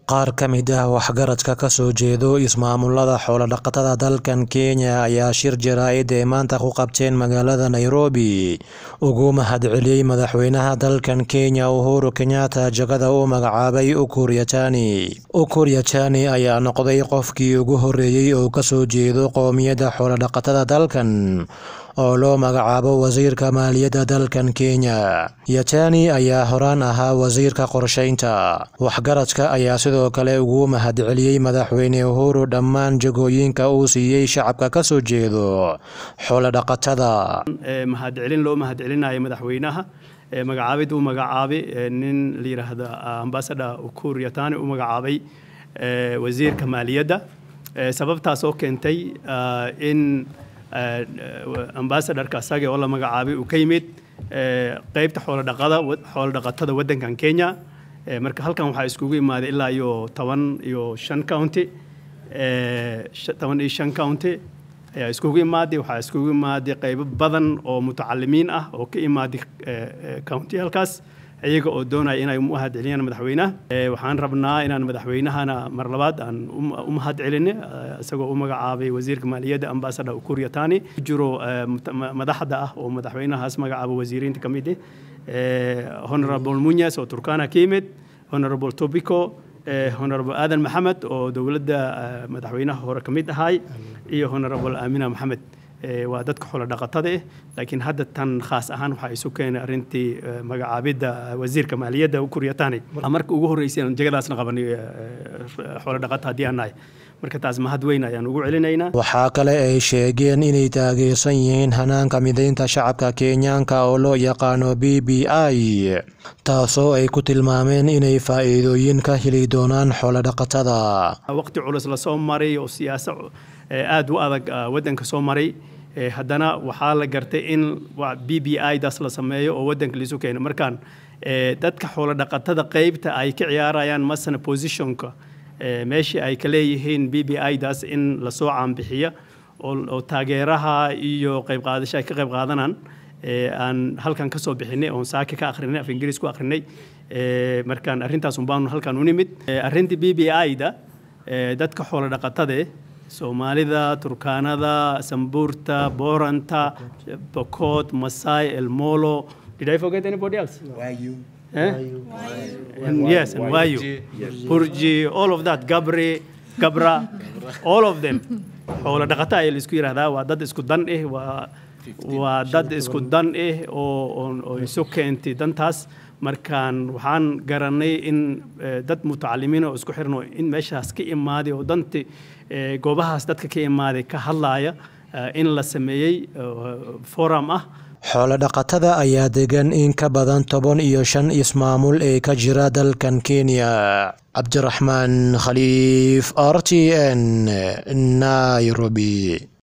Qaar ka mid ah waxgaradka ka soo jeedo ismaamulada xoolo-dhaqatada dalkan Kenya ayaa shir jaraa'id ay maanta ku qabteen magaalada Nairobi ugu mahadceliyay madaxweynaha dalkan Kenya Uhuru Kenyatta jagada uu magacaabay Ukur Yatani. Ukur Yatani ayaa noqday qofkii ugu horreeyay oo ka soo jeedo qowmiyadda xoolo-dhaqatada dalkan oo loo magacaabo wasiirka maaliyadda dalkan Kenya. Yatani ayaa horaan ahaa wasiirka qorsheynta. Waxgaradka ayaa sidoo kale ugu mahadceliyay madaxweyne Uhuru dhammaan jagooyinka uu siiyay shacabka ka soo jeedo xoolo-dhaqatada. mahadcelin loo mahadcelinayo madaxweynaha magacaabid uu magacaabay nin la yiraahdo ambassador Ukur Yatani uu magacaabay wasiirka maaliyadda sababtaas oo keentay in ambassadorka asaga oo la magacaabay uu ka yimid qaybta xoolo-dhaqada xoolo-dhaqatada waddankan Kenya marka halkan waxaa iskugu imaaday ilaa iyo toban iyo shan county toban iyo shan county ayaa iskugu imaaday waxaa iskugu imaaday qaybo badan oo mutacalimiin ah oo ka imaaday countiyalkaas iyaga oo doonaya inay u mahadceliyaan madaxweynaha waxaan rabnaa inaan madaxweynahana mar labaad aan u mahadceline isagoo u magacaabay wasiirka maaliyadda ambassador Ukur Yatani jiro madaxda ah oo madaxweynahaas magacaaba wasiiriinta ka mid ah honorable Munyas oo Turkana ka yimid honorable Tobiko honorable Aadan Maxamed oo dowladda madaxweynaha hore ka mid ahay iyo honorable Amina Maxamed waa dadka xoolo dhaqatada ah laakiin hadda tan khaas ahaan waxaa isu keenay arrintii magacaabidda wasiirka maaliyadda Ukur Yatani marka ugu horreysay aan jagadaasna qabanay xoolo dhaqata haddii aan nahay marka taas mahad weyn ayaan ugu celinaynaa Waxaa kale ay sheegeen inay taageersan yihiin hanaanka mideynta shacabka Kenyaanka oo loo yaqaano BBI taasoo ay ku tilmaameen inay faa'iidooyin ka heli doonaan xoolo-dhaqatada. waqti culus la soo maray oo siyaasad aad u adag waddanka soo maray haddana waxaa la gartay in b b i daas la sameeyo oo waddanka laisu keeno markaan dadka xoolo dhaqatada qaybta ay ka ciyaarayaan masana positionka meeshii ay ka leeyihiin b b i daas in lasoo caanbixiya oo taageeraha iyo qayb qaadasho ay ka qayb qaadanaan aan halkan ka soo bixinay oon saaka ka akhrinay af ingiriis ku akhrinay markaan arrintaas unbaanu halkan u nimid arrintii b b i da dadka xoolo dhaqatade soomaalida turkaanada sambuurta booranta bokoot masai elmolo did i forget anybody else Wayu. Eh? And yes, and Wayu, Purji, all of that, Gabri, Gabra, all of them. Xoolo dhaqata ayaa la isku yidhaahdaa waa dad isku dan eh waa waa dad isku dan eh oo oo isu keentay dantaas markaan waxaan garanay in dad mutacalimiin oo isku xirno in meeshaas ka imaaday oo danti goobahaas dadka ka imaaday ka hadlaaya in la sameeyey forum ah Xoolo-dhaqatada ayaa degan in ka badan toban iyo shan ismaamul ee ka jira dalkan Kenya. Cabdiraxmaan Khaliif, RTN, Nairobi.